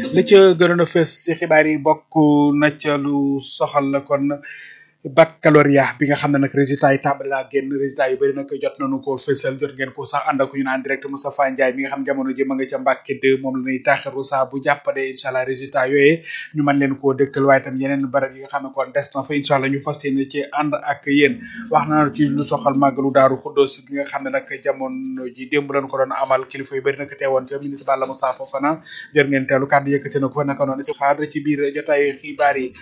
li ca gënoon a fës ci xibaar yi bokk na ca lu soxal la kon baccalauréat bi nga xam ne nag résultat yi tàmbali naa génn résultat yu bëri nag jot nañu koo fësal jot ngeen ko sax ànd ak ñu naan direct Moustapha Ndiaye mi nga xam jamono ji ma nga ca Mbàkke 2 moom la ñuy taxiru saa bu jàppade incha allah résultat yooyee ñu mën leen koo dëgtal waaye tam yeneen barab yi nga xam ne kon des na fa incha allah ñu fas yéene ci ànd ak yéen wax na ci lu soxal màggalu daaru xuddoos gi nga xam ne nag jamono ji démb lañu ko doon amal kilifa yu bëri nag teewoon ca ministre Balla Moussa Fofana jot ngeen teelu kàddu yëkkati na ko fa naka noonu si xaar ci biir jotaay xibaar yi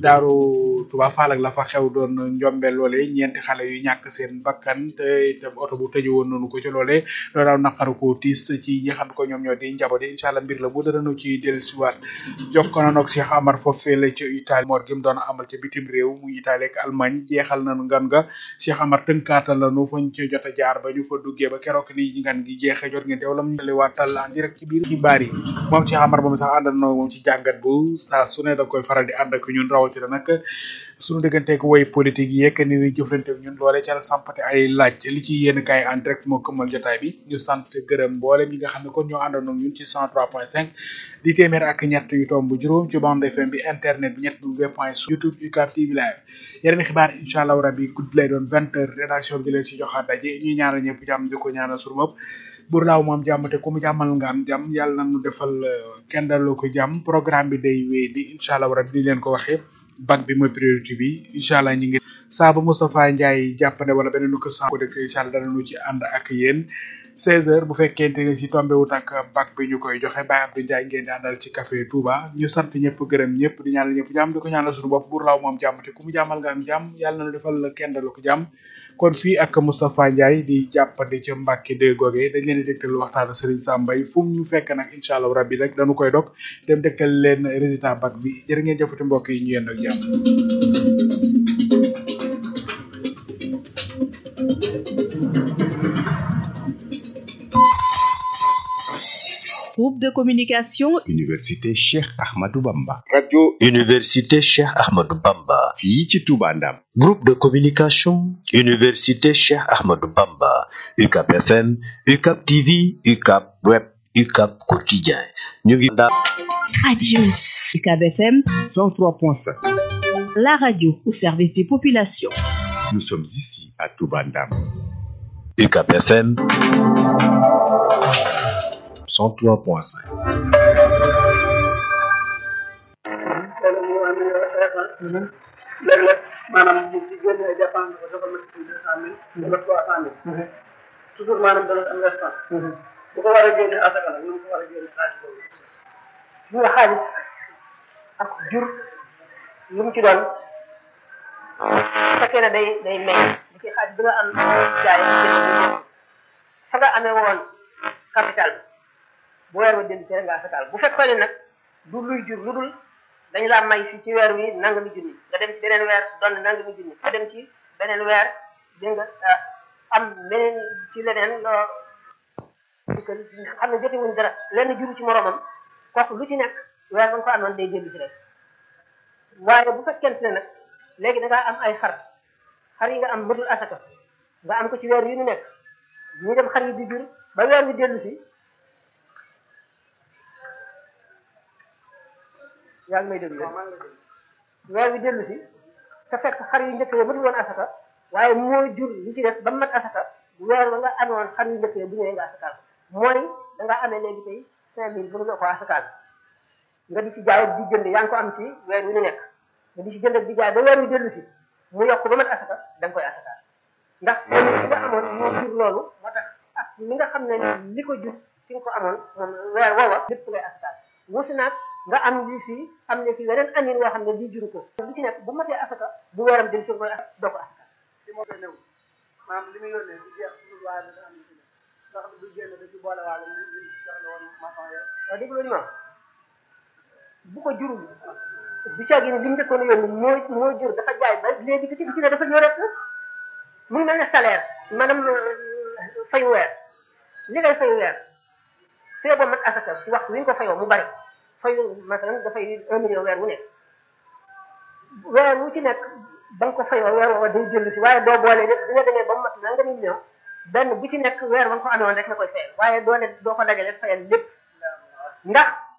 daaru Touba Fall ak la fa xew doon njombe loole ñeenti xale yu ñàkk seen bakkan te itam oto bu tëju woon noonu ko ci loole loolu daaw naqaru ko tiis ci ñi xam ko ñoom ñoo di njaboot yi incha allah mbir la bu dara nu ci dellusiwaat jokko na noog Cheikh Amar foofee la ci Italie moor gi mu doon amal ca bitim réew mu Italie ak Allemagne jeexal nañu ngan nga Cheikh Amar tënkaatal nañu fañ ci jot a jaar ba ñu fa duggee ba keroog ni ngan gi jeexee jot ngeen teew lam ñu waatal en direct ci biir xibaar yi moom Cheikh Amar moom sax àndal na moom ci jàngat bu saa su ne da koy faral di ànd ak ñun rawatina nag suñu digganteeg woy politique yi yekk ni ñuy jëflante ñun loole ca la sampate ay laaj li ci yéen kaay en direct moo këmmal jotaay bi ñu sant gërëm mboolem ñi nga xam ne kon ñoo àndoon ak ñun ci 103.5 di téeméer ak ñett yu tomb juróom ci bande FM bi internet bi ñett w point youtube UCAB TV live yeneen xibaar incha allah rabbi guddi lay doon vingt heures rédaction bi di leen si joxaat daje ñuy ñaanal ñëpp jàmm di ko ñaanal suñu bopp bur laaw moom jàmm te ku mu jàmmal nga am jàmm yàlla na nu defal kenn daloo ko jàmm programme bi day wéy di incha allah rabbi di leen ko waxee bac bi mooy priorité bi incha allah ñu ngi saa ba Moustapha Ndiaye jàppande wala beneen ko sans ko dëkk incha allah danañu ci ànd ak yéen 16h bu fekkente ne si tombé wut ak bac bi ñu koy joxe Baye Abdou Ndiaye ngeen di àndal ci café Touba ñu sant ñëpp gërëm ñëpp di ñaanal ñëpp jàmm di ko ñaanal suñu bopp buur laaw moom jàmm te ku mu jàmmal nga am jàmm yàlla na nu defal kenn dalu ko jàmm kon fii ak Moustapha Ndiaye di jàppandi ca Mbacke de goge dañ leen di dégtal waxtaan Serigne Sambay fu mu ñu fekk nag incha allah rabbi rek dañu koy dog dem dégtal leen résultat bac bi jërë ngeen jëfati mbokk yi ñu yend ak jàmm groupe de communication Université Cheikh Ahmadou Bamba. radio Université Cheikh Ahmadou Bamba. fii ci Touba Ndam. groupe de communication Université Cheikh Ahmadou Bamba. UCAB FM UCAB TV UCAB web UCAB quotidien ñu ngi daal. radio UCAB FM 103.5. la radio au service des populations Nous sommes ici à Touba Ndam. UCAB FM 103.5. léeg-léeg maanaam bu ci génnee dépense ko dafa mat ci deux cent mille wala trois cent mille toujours maanaam dana am restant bu ko war a génne asaka nag nu mu ko war a génne xaalis boobu ñu nga xaalis ak jur lu mu ci doon bu fekkee ne day day meññ di ci xaalis bi nga am jaay fa nga amee woon capital bu weer wa dellu ci rek nga asakaal bu fekkoon ne nag du luy jur lu dul dañ laa may fii ci weer wi nangami junni nga dem ci beneen weer doon nangami junni nga dem ci beneen weer dégg nga am beneen ci leneen loo xam ne jote wuñ dara lenn juru ci moromam kooku lu ci nekk weer ba nga ko amoon day dellu ci rek waaye bu fekkente ne nag léegi da ngaa am ay xar xar yi nga am mëdul asaka nga am ko ci weer yu ñu nekk ñu dem xar yi di jur ba weer wi dellu si yaa ngi may déglu weer wi dellu si te fekk xar yu njëkk yi mënul woon asaka waaye moo jur li ci def ba mat asaka weer ba nga amoon xar yu njëkk yi bu ñëwee nga asakaal mooy da nga amee léegi tey cinq mille bu nga ko asakaal nga di ci jaay di jënd yaa ngi ko am ci weer wi ñu nekk nga di ci jënd di jaay ba weer wi dellu si mu yokk ba mat asaka da nga koy asakaal ndax li nga amoon moo jur loolu moo tax ak li nga xam ne li ko jur ci nga ko amoon moom weer woowa lépp ngay asakaal wusi naag nga am li fii am ne fii weneen amin woo xam ne lii juru ko li ci nekk bu matee asaka bu weeram dem ci koy doo ko asaka li moo koy néew maanaam li muy yónnee du jeex lu waaye dana am li ci nekk ndax du génn da ci boole waale li li jox la woon maçon ya waaw dégg lu ma bu ko jurul du caagi ni li mu njëkkoon yónni moo moo jur dafa jaay ba léegi bi ci bi ci ne dafa ñëw rek mu ngi mel ne salaire maanaam fay weer li ngay fay weer fee ba mat asaka ci waxtu wi nga ko fayoo mu bari fay masalan dafay un million weer wu nekk weer wu ci nekk ba nga ko fayoo weer woowa day jënd si waaye doo boole lépp bi nga demee ba mu mat nanga million benn bu ci nekk weer ba nga ko amoon rek la koy fayal waaye doo ne doo ko dajale fayal lépp ndax